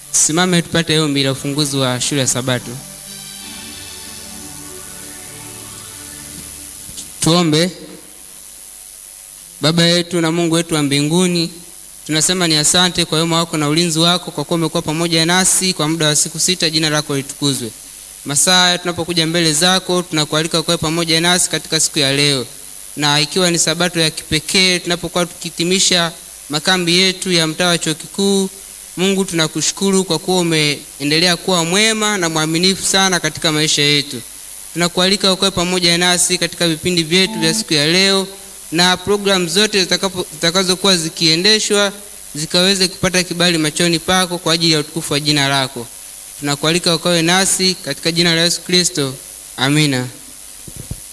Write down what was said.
Simame tupate ombi la ufunguzi wa shule ya Sabato. Tuombe. Baba yetu na Mungu wetu wa mbinguni, tunasema ni asante kwa wema wako na ulinzi wako, kwa kuwa umekuwa pamoja nasi kwa muda wa siku sita. Jina lako litukuzwe. Masaa tunapokuja mbele zako, tunakualika kuwa pamoja nasi katika siku ya leo, na ikiwa ni sabato ya kipekee tunapokuwa tukihitimisha makambi yetu ya mtaa wa chuo kikuu. Mungu, tunakushukuru kwa kuwa umeendelea kuwa mwema na mwaminifu sana katika maisha yetu. Tunakualika ukawe pamoja nasi katika vipindi vyetu vya siku ya leo na programu zote zitakazokuwa zikiendeshwa zikaweze kupata kibali machoni pako kwa ajili ya utukufu wa jina lako. Tunakualika ukawe nasi katika jina la Yesu Kristo, amina.